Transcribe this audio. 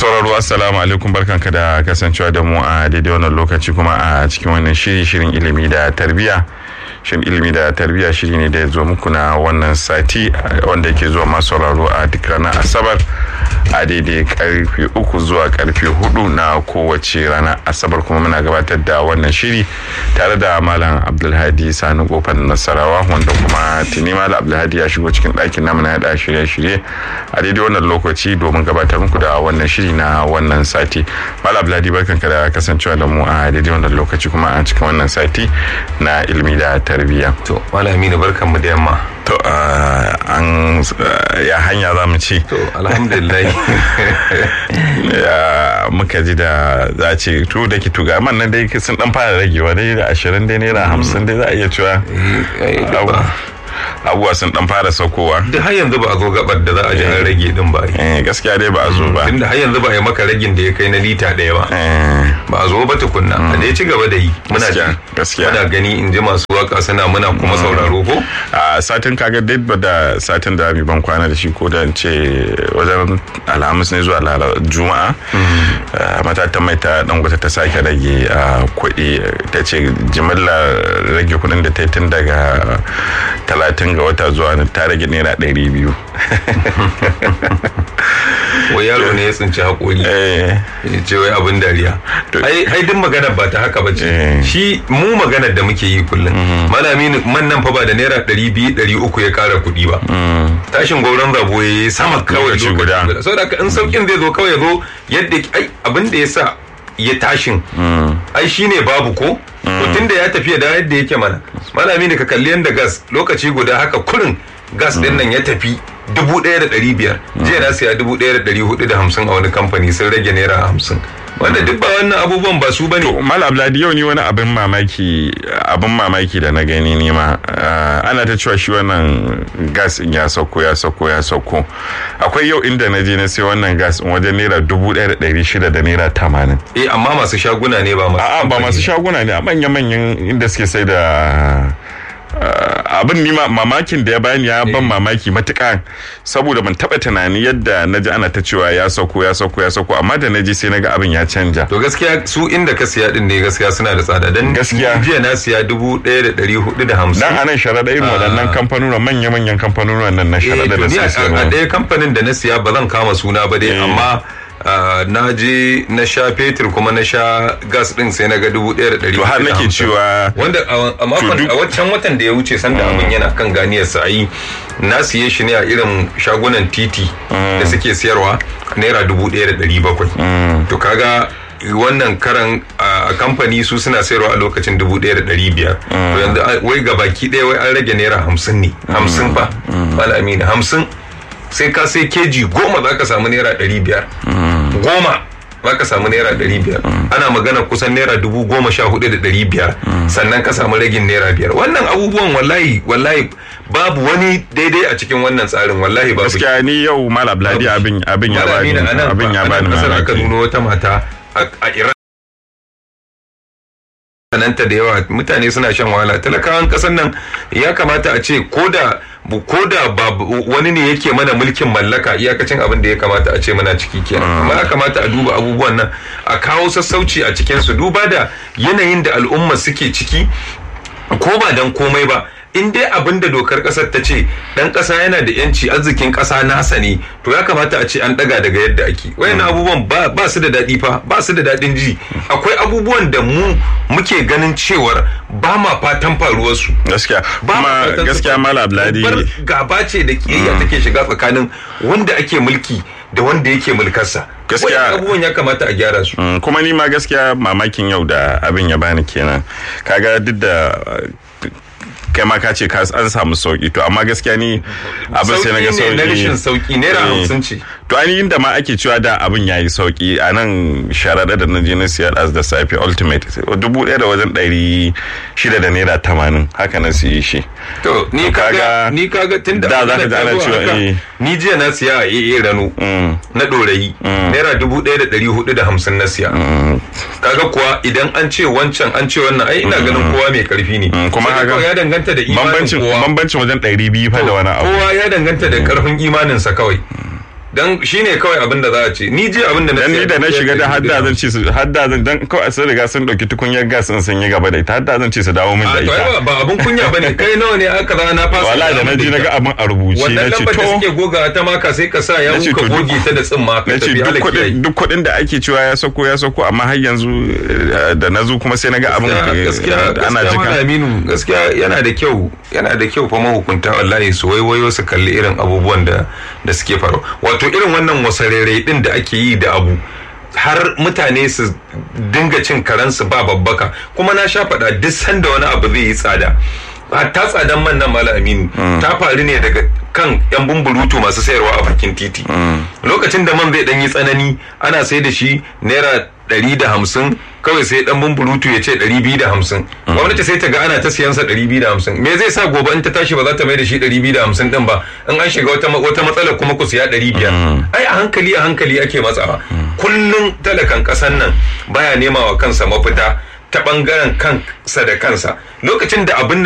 sauraro assalamu alaikum barkanka da kasancewa da mu a daidai wannan lokaci kuma a cikin wannan shiri shirin ilimi da tarbiyya shirin ilimi da tarbiyya shiri ne da ya zo muku na wannan sati wanda yake zuwa masu sauraro a duk ranar asabar a daidai karfe uku zuwa karfe hudu na kowace ranar asabar kuma muna gabatar da wannan shiri tare da malam abdulhadi sani kofar nasarawa wanda kuma tuni malam abdulhadi ya shigo cikin ɗakin namu na yada shirye-shirye a daidai wannan lokaci domin gabatar muku da wannan shiri na wannan sati malam abdulhadi barkanka da kasancewa da mu a daidai wannan lokaci kuma a cikin wannan sati na ilimi da tarbiyya to malami ne barkan mu da yamma to an ya hanya za mu ci to alhamdulillah ya muka ji da za a ce to da ki tuga man nan dai sun dan fara ragewa dai da ashirin dai naira hamsin dai za a iya cewa abubuwa sun dan fara saukowa duk har yanzu ba a zo gabar da za a ji an rage din ba eh gaskiya dai ba a zo ba tunda har yanzu ba a yi maka ragin da ya kai na lita ɗaya ba ba a zo ba tukunna a dai ci gaba da yi muna ji gaskiya muna gani in ji masu waka suna muna kuma sauraro ko a satin kaga dai ba da satin da mi ban kwana da shi ko da ce wajen alhamis ne zuwa juma'a matatan mai ta dangote ta sake rage kuɗi ta ce jimillar rage kuɗin da ta yi tun daga talatin ga wata zuwa ta rage naira ɗari biyu wai yaro ne ya tsinci haƙori ya ce wai abin dariya ai duk magana ba ta haka ba ce shi mu maganar da muke yi kullum malami man nan fa ba da naira ɗari biyu ɗari uku ya ƙara kuɗi ba tashin gauran zabo ya yi sama kawai lokaci guda saboda in sauƙin zai zo kawai ya zo yadda ai abin da ya sa ya tashin ai shine babu ko to tunda ya tafiya da yadda yake mana malami ne ka kalli yadda gas lokaci guda haka kurin gas din nan ya tafi dubu ɗaya da ɗari biyar jiya na siya dubu ɗaya da ɗari hudu da hamsin a wani kamfani sun rage naira hamsin wanda duk ba wannan abubuwan ba su bane mal abladi yau ni wani abin mamaki abin mamaki da na gani ni ma ana ta cewa shi wannan gas in ya sauko ya sauko ya sauko akwai yau inda na je na sai wannan gas in wajen naira dubu ɗaya da ɗari shida da naira tamanin eh amma masu shaguna ne ba masu a'a ba masu shaguna ne a manya-manyan inda suke sai da abin ni mamakin da ya bani ya ban mamaki matuƙa saboda ban taɓa tunani yadda na ji ana ta cewa ya sauko ya sauko ya sauko amma da na ji sai na ga abin ya canja to gaskiya su inda ka siya din ne gaskiya suna da tsada dan gaskiya jiya na siya dubu ɗaya da ɗari hudu da hamsin dan anan sharaɗa irin waɗannan kamfanonuwan manya-manyan kamfanonuwan nan na sharaɗa da suke a ɗaya kamfanin da na siya ba zan kama suna ba dai amma Uh, na je na sha fetur kuma na sha gas din sai na ga dubu ɗaya da ɗari to har nake cewa wanda a makon a waccan watan da ya wuce sanda abin yana kan ganiyar sa yi na siye shi ne a irin shagunan titi da suke siyarwa naira dubu ɗaya da ɗari bakwai to kaga wannan karan a kamfani su suna sayarwa a lokacin dubu ɗaya da ɗari biyar yanzu wai ga baki ɗaya wai an rage naira hamsin ne hamsin fa malami hamsin sai ka sai keji goma za ka samu naira ɗari biyar goma za ka samu naira ɗari biyar ana magana kusan naira dubu goma sha hudu da ɗari biyar sannan ka samu ragin naira biyar wannan abubuwan wallahi wallahi babu wani daidai a cikin wannan tsarin wallahi babu gaskiya ni yau malam ladi abin abin ya bani abin ya bani mamaki aka nuno wata mata a Iran sananta da yawa mutane suna shan wahala talakawan kasan nan ya kamata a ce ko da ko da wani ne yake mana mulkin mallaka iyakacin abin da ya kamata a ce muna ciki kenan amma ya kamata a duba abubuwan nan a kawo sassauci a cikin su duba da yanayin da al'umma suke ciki ko ba dan komai ba in dai abin da dokar kasar ta ce dan kasa yana da yanci arzikin kasa nasa ne to ya kamata a ce an daga daga yadda ake wayannan abubuwan ba su da daɗi fa ba su da daɗin ji akwai abubuwan da mu muke ganin cewar ba ma fatan faruwar su gaskiya kuma gaskiya malam abladi gaba ce da kiyayya take shiga tsakanin wanda ake mulki da wanda yake mulkarsa gaskiya abubuwan ya kamata a gyara su kuma ni ma gaskiya mamakin yau da abin ya bani kenan kaga duk da kai ma ka ce ka an samu sauki to amma gaskiya ni abin sai na ga sauki na rashin sauki naira hamsin ce to ainihin da ma ake cewa da abin yayi sauki a nan sharaɗa da na je na siyar as da safe ultimate dubu ɗaya da wajen ɗari shida da naira tamanin haka na siye shi to ni kaga ni kaga tun da da za ka ji ana cewa ni jiya na siya a AA Rano na ɗorayi naira dubu ɗaya da ɗari hudu da hamsin na siya kaga kuwa idan an ce wancan an ce wannan ai ina ganin kowa mai karfi ne kuma haka ya danganta da imanin kowa bambancin wajen ɗari biyu fa da wani abu kowa ya danganta da karfin imaninsa kawai dan shine kawai abin da za a ce ni ji abin da na dan ni da na shiga da hadda zan ce su hadda zan dan kawai sun riga sun dauki tukunyar gas sun sun yi gaba da ita hadda zan ce su dawo min da a to ita ai ba abin kunya bane kai nawa ne aka za na fasa wallahi da na ji na ga abin a rubuce na wannan ce lambar da to suke goga ta maka sai ka sa ya Na ce ka to duk- goge ta da tsimma ka na ce tafi duk halaki yayi kuɗin duk kuɗin da ake cewa ya sauko ya sauko amma har yanzu eh, da na zo kuma sai na ga abin eh, gaskiya ana gaskiya Malam jika Aminu gaskiya yana da kyau yana da kyau fa mahukunta wallahi su waiwayo su kalli irin abubuwan da da suke faru wato irin wannan wasarere din da ake yi da abu har mutane su dinga cin karansu ba babbaka kuma na sha faɗa duk sanda wani abu zai yi tsada ta tsadan man nan Malam Aminu ta faru ne daga kan yan bumburutu masu sayarwa a bakin titi lokacin da man zai dan yi tsanani ana sai da shi naira ɗari da hamsin kawai sai dan bumburutu ya ce ɗari biyu da hamsin gwamnati sai ta ga ana ta siyan sa ɗari biyu da hamsin me zai sa gobe in ta tashi ba za ta mai da shi ɗari biyu da hamsin ɗin ba in an shiga wata wata matsalar kuma ku siya ɗari biyar ai a hankali a hankali ake matsawa kullum talakan ƙasan nan baya nema wa kansa mafita ta ɓangaren kansa da kansa lokacin da abin